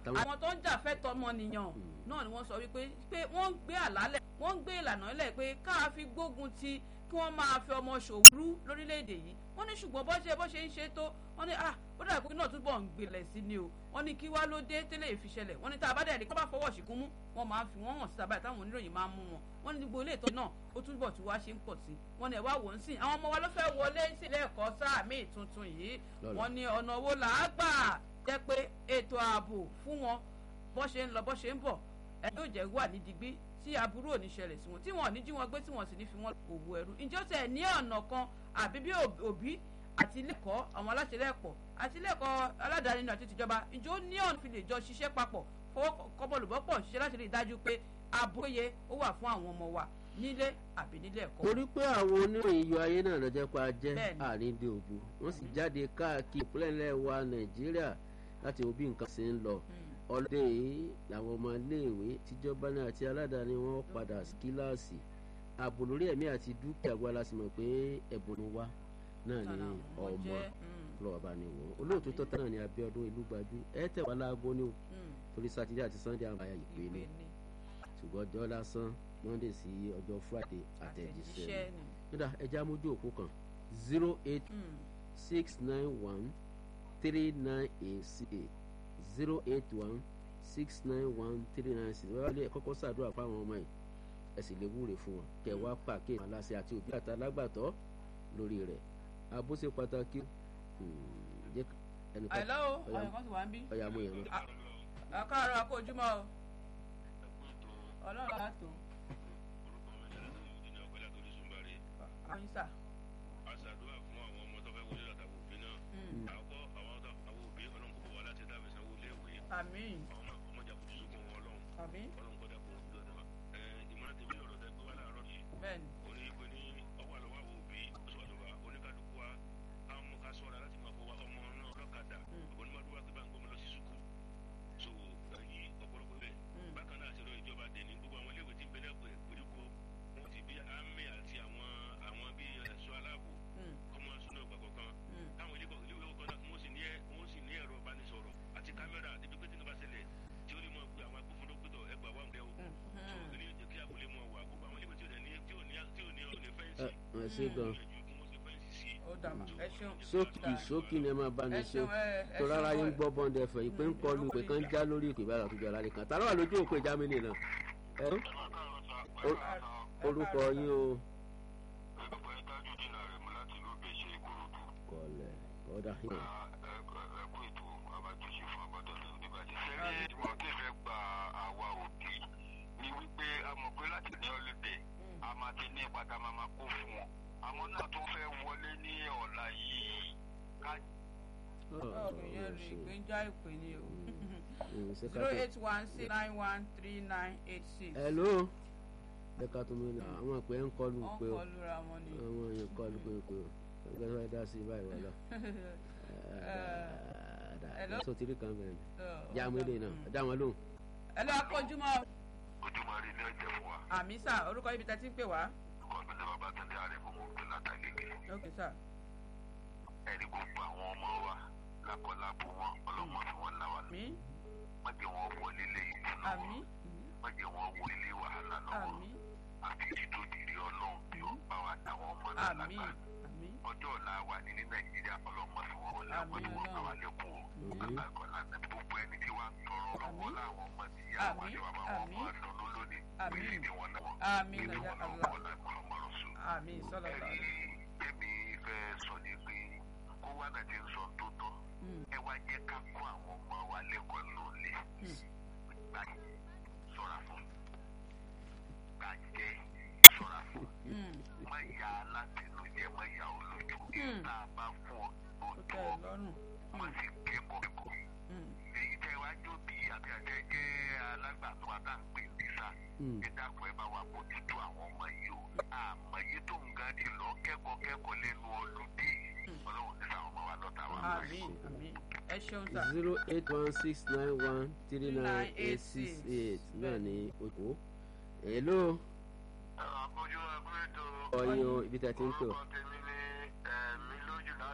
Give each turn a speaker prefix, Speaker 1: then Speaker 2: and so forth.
Speaker 1: àtàwọn.
Speaker 2: àwọn tó ń jà fẹ́tọ̀ ọmọnìyàn náà ni wọ́n sọ wípé pé wọ́n ń gbé àlálẹ̀ wọ́n ń gbé ìlànà ilẹ̀ pé káà fi gbógun ti kí wọ́n máa fi ọmọ ṣòwúrú lórílẹ̀‐èdè yìí wọ́n ní ṣùgbọ́n bó ṣe bó ṣe ń ṣe tó wọ́n ní ah ó dàbí pé náà túbọ̀ ń gbilẹ̀ sí ni o wọ́n ní kí wá ló dé tẹ́lẹ̀ ìfiṣẹlẹ̀ wọ́n ní tá a bá dẹ̀ rí kó bá fọwọ́ ṣìkún mú wọ́n máa fi wọ́n hàn sí abáyé táwọn oníròyìn máa ń mú wọn wọ́n ní gbogbo ilé ìtọ́ náà ó túbọ̀ tí wá ṣe ń pọ̀ sí wọ́n ní ẹ̀ wá wò ń sìn àwọn ọmọ wa ló fẹ́ wọlé sílé ẹ̀kọ́ sáà míì tuntun yìí wọ́n ní ọ̀nà wo là á gbà jẹ́ pé ètò ààbò fún wọn bó ṣe ń lọ bó ṣe ń bọ̀ ẹ yóò jẹ́ wà ní digbí tí aburú ò ní ṣẹlẹ̀ sí wọn tí wọn ò ní jí wọn gbé tí wọn sì ní fi wọn òwò ẹrú ǹjẹ́ ó tẹ̀ ní ọ̀nà kan àbí bí òbí àti ilé-ẹ̀kọ́ àwọn aláṣẹ lẹ́ẹ̀kọ́ àti ilé-ẹ̀kọ́ aládàáni náà àti tìjọba ǹjẹ́ ó ní ọ̀nà fi lè jọ ṣiṣẹ́ papọ̀ fọwọ́ kọ́bọ̀lùbọ́pọ̀ ṣiṣẹ́ láti rí i dájú pé àbúróye ó wà fún àwọn ọmọ wa nílé àbí nílé ẹ̀kọ́.
Speaker 1: torí pé àwọn oníròyìn yọ ayé náà lọ́jọ́ pa jẹ́ àríndé òbu wọ́n sì jáde káàkiri ìpínlẹ̀ wa nàìjíríà láti wo bí nǹkan ṣe ń lọ ọlọ́dẹ yìí làwọn ọmọ iléèwé tíjọba náà àti aládàáni wọn padà kíláàsì ààbò lórí ẹ̀mí àti dúkìá wa la sì mọ̀ pé ẹ̀bùn wa náà ni ọmọ lọ́wọ́ bá ní wọ́n olóòtú tọ́ta náà ni Abíọ́dún Ìlúgbájú ẹ tẹ̀ wá láago ní o torí sátidé àti sunday àwọn àyà ìpè ní ṣùgbọ́n ọjọ́ lásán monday sí ọjọ́ friday àtẹ̀jíṣẹ́ nígbà ẹja mójú òkú kan zero eight six nine one three nine eight six eight zero eight one six nine one three nine six wọ́n lé kọ́kọ́ ṣàdúrà fáwọn ọmọ yìí ẹ sì lè wúre fún wọn kẹ wá pàkíyèsí àwọn aláṣẹ àti òbí àti alágbàtọ́ lórí rẹ̀ ààbò ṣe pàtàkì.
Speaker 2: àìlọ́ o ọ̀yàn kan sì wá ń bí.
Speaker 1: ọ̀yà mo yẹn mọ́.
Speaker 2: àkàrọ̀ àkójúmọ́ o ọlọ́run á tó. àwọn sà.
Speaker 3: a ṣàdúrà fún àwọn ọmọ tó fẹ́ wọlé látàwọn òbí náà. àkọ́ àwọn àwọn òbí ọlọ́run kò wá láti dábẹ́ sanwó léèwé.
Speaker 2: àmín.
Speaker 3: àwọn ọmọ jà kò sókun wọn ọlọ́run.
Speaker 2: àmín.
Speaker 3: ọlọ́run kọ́ dàpọ̀ òbí ọ̀dọ́ wa. ìmọ̀ràn tèmi ọ̀rọ̀ tẹ gbé wá láàárọ̀ yìí.
Speaker 2: bẹ́ẹ̀ni.
Speaker 3: oní ìpè ní ọwọ́ àlọ́wọ́ àwọn òbí sọ̀rọ̀ oníkálukú wa àwọn ọmọ ká sọ̀rọ̀ láti máa fọwọ́ ọmọ náà lọ́kadà onímọ̀dúnwá pé bá ń gbọ́mọ lọ sí sùkúù. so èyí ọ̀pọ̀lọpọ̀ bẹ́ẹ̀. bákan náà àṣẹ ìjọba dẹ̀ ní gbogbo àwọn iléèwé tí ń bẹ́lẹ̀ pẹ̀ gbèríko wọn ti bí àmì àti àwọn àwọn bí ẹ̀ṣọ́ aláàbò ọmọ súná ìgbà kọ̀ọ̀kan táwọn ilé ìwé kọ̀ọ̀kan náà wọ́n sì ní wọ́n sì ní ẹ̀rọ ìbánisọ̀rọ̀ àti kámẹ́rà débi pé tí nǹkan bá ṣẹlẹ̀ tí ó lè mọ̀ pé àwọn agbófinró gbẹdọ̀ ẹgbà wà ń bẹ́ o tó ilé ìjẹ́ kí abúlé mọ̀ wà gbogbo àwọn ilé ìwé tí ò ní tí ò ní tí ò ní ọ̀nà fẹ́ǹsì
Speaker 1: ẹ ṣe gan
Speaker 2: ó dàmà ẹ ṣeun.
Speaker 1: sókì sókì ni ẹ máa bá ní ṣe tó rárá yín gbọ́ bọ́ndẹ ẹ̀fọ́ ìpè ń kọlu ìpè kan já lórí ìpè báyọ̀ tó jọra nìkan tààrà wà lójú òpè jámínì náà ẹ orúkọ yín o. kọlẹ̀ kọ́dà yín.
Speaker 4: a máa ti ní ìpàtà máa máa kó fún wọn àwọn náà tó fẹ́ wọlé ní ọ̀la yìí ká.
Speaker 2: ọ̀rọ̀ yẹn rí i pé ń já ìpè ní o zero eight one six nine one three nine eight six.
Speaker 1: hello ẹ ká tó mi lọ àwọn àpè ń kọlu pé o
Speaker 2: wọ́n kọlu ra wọn ni.
Speaker 1: àwọn èèyàn kọlu pé pé o ẹgbẹ́ tó fẹ́ dá sí báyìí wọ́n lọ.
Speaker 2: Hello?
Speaker 1: sọ tìrí kan bẹ̀rẹ̀ já àwọn eléyìí náà dá wọn lóhùn.
Speaker 2: ẹ lọ akójúmọ́
Speaker 4: ojúmọ́ rí ilé ọ̀jẹ̀ fún wa.
Speaker 2: àmì sà orúkọ ibi tẹ́ ti ń pè wá.
Speaker 4: ọkọ mi ní babatunde àrẹ̀mú tó látàgègè.
Speaker 2: ok sà.
Speaker 4: ẹni gbogbo àwọn ọmọ wa lákọlábo wọn ọlọ́mọ fi wọn là wà lọ.
Speaker 2: àmì
Speaker 4: má jẹ́ wọn wọlé lé ìdùnnú
Speaker 2: àmì
Speaker 4: wọn má jẹ́ wọn wọlé lé wàhálà lọ́wọ́
Speaker 2: àmì
Speaker 4: àti títò dìrí ọlọ́run tí ó bá wa táwọn ọmọ náà
Speaker 2: àmì
Speaker 4: lágbà.
Speaker 2: àmì
Speaker 4: ọjọ́ ọ̀la wa ní ní nàìjíríà ọlọ́mọ fi wọn wọlé àwọn tí wọ́n bá wa lẹ́kọ̀ọ́ àgbàkọ́lá gbogbo ẹni tí wàá tọrọ lọ́wọ́ láwọn ọmọ tí ìyá wa
Speaker 2: Àmín,
Speaker 4: ṣe wà máa wọ́n
Speaker 2: àmín.
Speaker 4: máa dùn lónìí
Speaker 2: Àmín.
Speaker 4: wíìlì ni wọ́n náà
Speaker 2: àmì
Speaker 4: nínú
Speaker 2: nàjà
Speaker 4: wọn
Speaker 2: àlá
Speaker 4: náà wọ́n náà mọ̀ sùn.
Speaker 2: àmì sọlọ lọ.
Speaker 4: ẹ̀rí èmi fẹ́ sọ ní pé kó wá náà ti ń sọ tó tọ́ ẹ wá jẹ́ ká kó àwọn ọmọ wa lẹ́kọ̀ọ́ lónìí gbà sọ̀ra fún gbàjẹ́ sọ̀ra fún má ya alátẹnujẹ má ya olójú ìta bá fún ọ
Speaker 2: ó
Speaker 4: tó
Speaker 2: tẹ́
Speaker 4: tọ́
Speaker 2: ẹ lọ́rùn.
Speaker 4: wọ́n sì kẹ́kọ̀ọ́ kẹ́kọ̀ọ́ èyí tẹ́ wá jó bí àbí àjẹ́ jẹ́ alágbàtọ́ àtàǹpé nísà ẹ dákun ẹ bá wa bójútó àwọn ọmọ yìí o àmọ́ yìí tó ń ga ti lọ kẹ́kọ̀ọ́ kẹ́kọ̀ọ́ lẹ́nu ọlùdí ọlọ́run ní sáwọn ọmọ wa lọ́ta wa.
Speaker 2: àmì àmì ẹ ṣeun sà.
Speaker 1: zero eight one six nine one three nine eight six eight náà ní oko. hello
Speaker 4: ẹ̀rọ àpọ̀jù ẹgbẹ́ ètò
Speaker 1: ọyọ ibi tí a ti ń pè ọ́.
Speaker 4: orúkọ tèmi